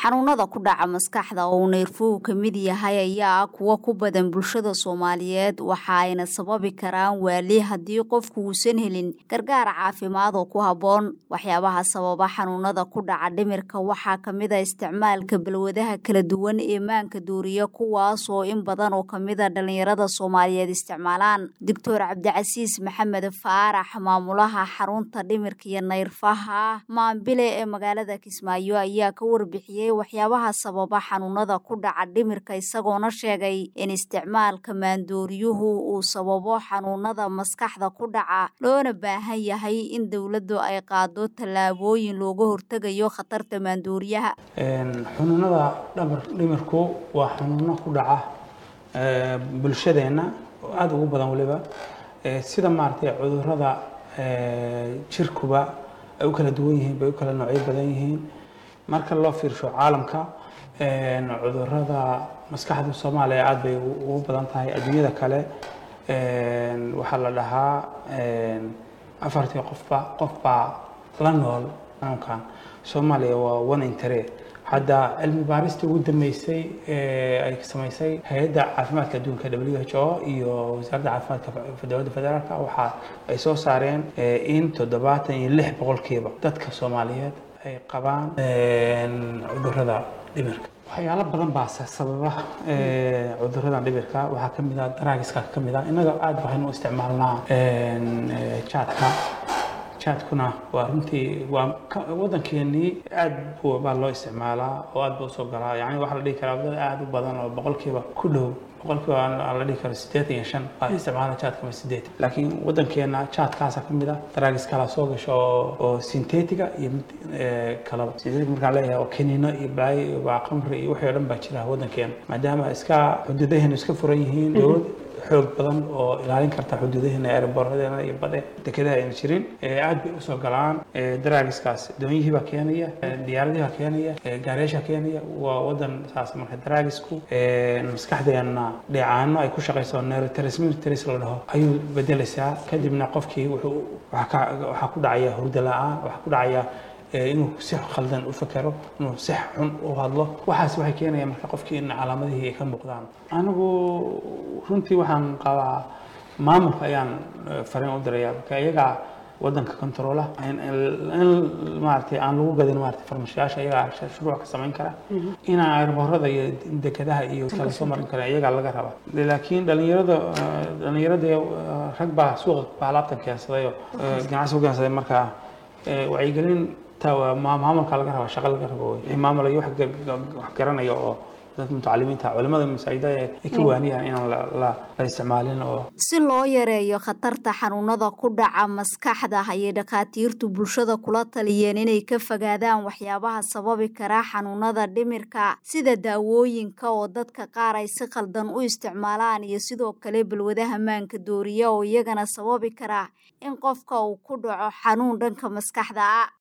xanuunada ku dhaca maskaxda oo uu neerfuhu ka mid yahay ayaa ah kuwo ku badan bulshada soomaaliyeed waxa ayna sababi karaan waali haddii qofku uusan helin gargaar caafimaad oo ku habboon waxyaabaha sababa xanuunada ku dhaca dhimirka waxaa ka mid a isticmaalka balwadaha kala duwan ee maanka duuriya kuwaas oo in badan oo kamid a dhallinyarada soomaaliyeed isticmaalaan doctor cabdicasiis maxamed faarax maamulaha xarunta dhimirka iyo neyrfaha maambile ee magaalada kismaayo ayaa ka warbixiyey waxyaabaha sababa xanuunada ku dhaca dhimirka isagoona sheegay in isticmaalka maandooriyuhu uu sababo xanuunada maskaxda ku dhaca loona baahan yahay in dowladdu ay qaado tallaabooyin looga hortegayo khatarta maandooriyaha xanuunada dhabar dhimirku waa xanuuno ku dhaca bulshadeenna oo aada ugu badan waliba sida maaragtay cudurada jirkuba ay u kala duwan yihiin bay u kala noocyo badan yihiin marka loo fiirsho caalamka cudurada maskaxda soomaaliya aada bay ugu badan tahay adduunyada kale waxaa la dhahaa afartii qofba qofbaa la nool xanuunkan soomaaliya waa one intare hadda cilmi baaristii ugu dambeysay ay samaysay hay-adda caafimaadka adduunka w h o iyo wasaaradda caafimaadka dowladda federaalk waxa ay soo saareen in toddobaatan iyo lix boqolkiiba dadka soomaaliyeed ay qabaan cudurada dhimirka waxyaalo badan baa sababa cuduradan dhibirka waxaa ka mid ah daraagiska ka mid ah innaga aada waxaynu isticmaalnaa jaadka jaadkuna waa runtii waa waddankeenii aad baa loo isticmaalaa oo aad ba usoo galaa yani waxaa la dhihi karaa dad aada u badan oo boqolkiiba ku dhow boqolkiiba la dhihi karo siddeetan iyo shan baa isticmaala jaadka ma sideed laakiin waddankeena jaadkaasa ka mid ah daraagis kala soo gasho oo sintetiga iyo mid kalaba sintetic markaan leeyahay oo kaniino iyo balaayo iyo waa qamri iyo wixii o dhan baa jira waddankeena maadaama iska xuduudaheenu iska furan yihiin dowlad xoog badan oo ilaalin karta xuduudaheena eeraboorradeena iyo bade dekedaha ayna jirin aad bay usoo galaan daraagiskaas doonyihii baa keenaya diyaaradihii baa keenaya gaariyaasha keenaya waa waddan saas marka daraagisku maskaxdeena dheecaano ay ku shaqayso neurotransmitters la dhaho ayuu bedelaysaa kadibna qofkii wuxuu waxaa ku dhacaya hurdo la-aan waxaa ku dhacaya inuu si khaldan u fakero inuu si xun u hadlo waxaas waxay keenayaan marka qofkii in calaamadihii ay ka muuqdaan anigu runtii waxaan qabaa maamulka ayaan fariin u diraya marka iyagaa waddanka controla in maaragtay aan lagu gadin maaragtay farmashayaasha iyagaa shuruuc ka samayn kara inaan airboorada iyo dekedaha iyo kala soo marin karin iyagaa laga rabaa laakiin dhalinyarada dhalinyarada rag baa suuqa baa alaabtan keensaday oo ganacsi ku keensaday marka wacyigelin maamulka laga raba shaqo laga rabo maamul iyo wax garanaya oo dadka mutacalimiinta culimada masaajida ay ka waaniyaan inaan la isticmaalin oo si loo yareeyo khatarta xanuunada ku dhaca maskaxda ayay dhakhaatiirtu bulshada kula taliyeen inay ka fogaadaan waxyaabaha sababi kara xanuunada dhimirka sida daawooyinka oo dadka qaar ay si khaldan u isticmaalaan iyo sidoo kale balwadaha maanka dooriya oo iyagana sababi kara in qofka uu ku dhaco xanuun dhanka maskaxda ah